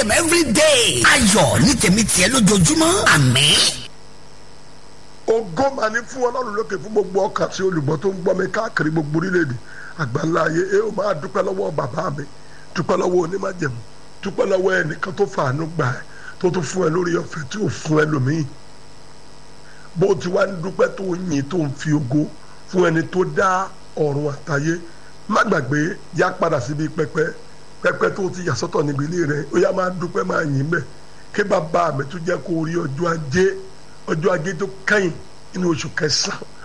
a.m. every day. ayọ̀ ní tèmi tiẹ̀ lójoojúmọ́ àmín. ògo máa ní fún ọlọ́run lókè fún gbogbo ọkàn tí olùgbọ́ tó ń gbọ́ mi káàkiri gbogbo orílẹ̀-èdè àgbáńlá ayé ẹ ó máa dúpẹ́ lọ́wọ́ bàbá mi dúpẹ́ lọ́wọ́ onímájẹ̀mú dúpẹ́ lọ́wọ́ ẹnìkan tó fàánú gbà ẹ́ tó tún fún ẹ lórí ọ̀fẹ́ tí ò fún ẹ lómìn bó ti wá ń dúpẹ́ tó ń yìn tó ń fi ògo fún ẹni tó dá ọ̀run àtayé má gbàgbé yá padà síbi pẹpẹ pẹpẹ tó ti yà sọ́tọ̀ níbi ilé rẹ ó yá máa dúpẹ́ máa yìn bẹ́ẹ̀ kí bàbá mi tún jẹ́ kó rí ọjọ́ ajé ọjọ́ ajé tó kẹ́yìn nínú oṣù kẹsàn-án